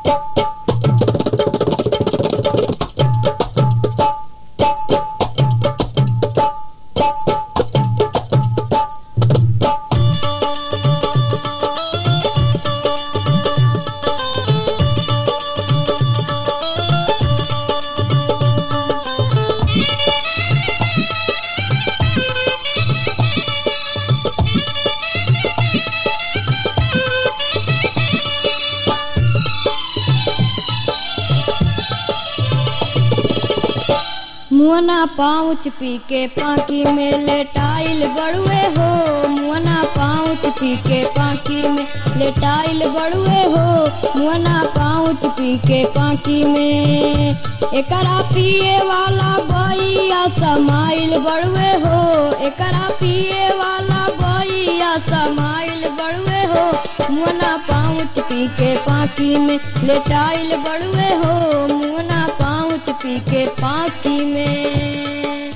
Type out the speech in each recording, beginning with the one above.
मुअना पाउच पी के पाकी में लेटाइल बड़ुए हो मुअना पाउच पी के पाकी में लेटाइल बड़ुए हो मुअना पाउच पी के पाकी में एकरा पिए वाला बइया समाइल बड़ुए हो एकरा पिए वाला बइया समाइल बड़ुए हो मुअना पाउच पी के पाकी में लेटाइल बड़ुए हो मुअना पाउच पी के पाकी में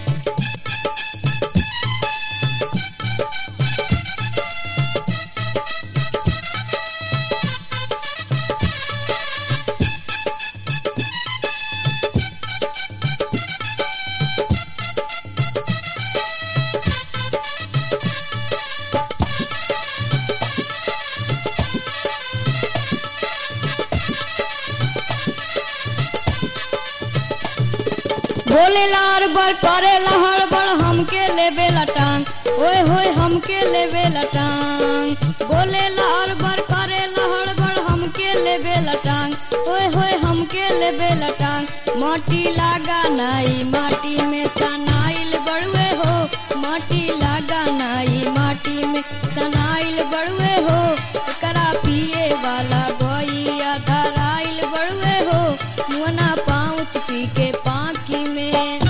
बोले लार बर करे लहर बर हमके लेबे लटांग ओए होए हमके लेबे लटांग बोले लार बर करे लहर बर हमके लेबे लटांग ओए होए हमके लेबे लटांग माटी लागा नाई माटी में सनाइल बड़ुए हो माटी लागा नाई माटी में सनाइल बड़ुए हो एकरा पिए वाला बइया धराइल बड़ुए हो मुअना पाउच पी के पाकी में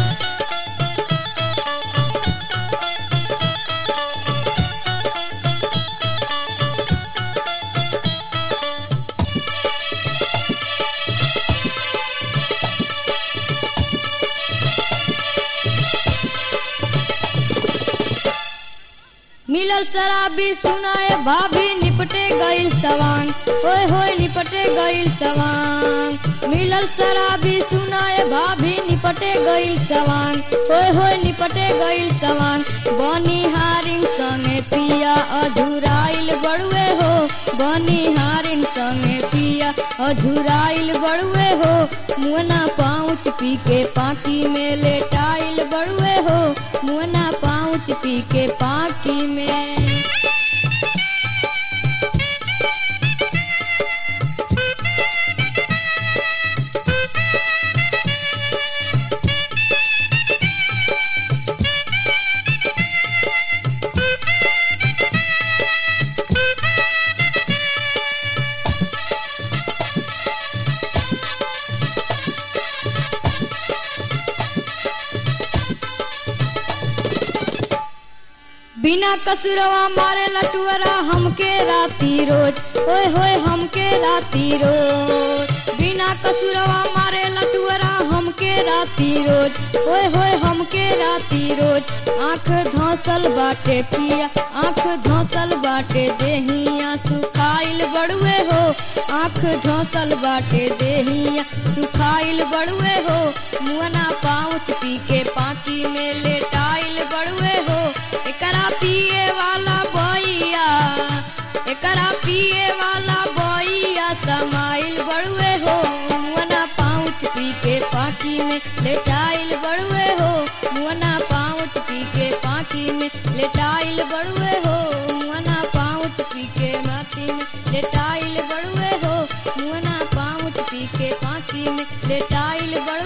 मिलल शराबी सुनाए भाभी निपटे गईल सवांग ओए होए निपटे गईल सवांग मिलल शराबी सुनाए भाभी निपटे गईल सवांग ओए होए निपटे गईल सवांग बनी हारिन संगे पिया अधुराइल बड़ुए हो बनी हारिन संगे पिया अधुराइल बड़ुए हो मुअना पाउच पी के पाकी में लेटाइल बड़ुए हो मुअना पाउच पी के पाकी में बिना कसुरवा मारे लटुअरा हमके राती रोज ओए होए हमके राती रोज बिना कसुरवा मारे लटुअरा हमके राती रोज ओए होए हमके राती रोज आंख धौसल बाटे पिया आंख धौसल बाटे देहिया सुखाइल बड़ुए हो आंख धौसल बाटे देहिया सुखाइल बड़ुए हो मुअना पाउच पी के पाकी में लेटाइल बड़ुए हो एकरा पिए वाला बइया एकरा पिए वाला बइया समाइल बड़ुए हो मुअना पाउच पी के पाकी में लेटाइल बड़ुए हो मुअना पाउच पी के पाकी में लेटाइल बड़ुए हो मुअना पाउच पी के माटी में लेटाइल बड़ुए हो मुअना पाउच पी के पाकी में लेटाइल बड़ुए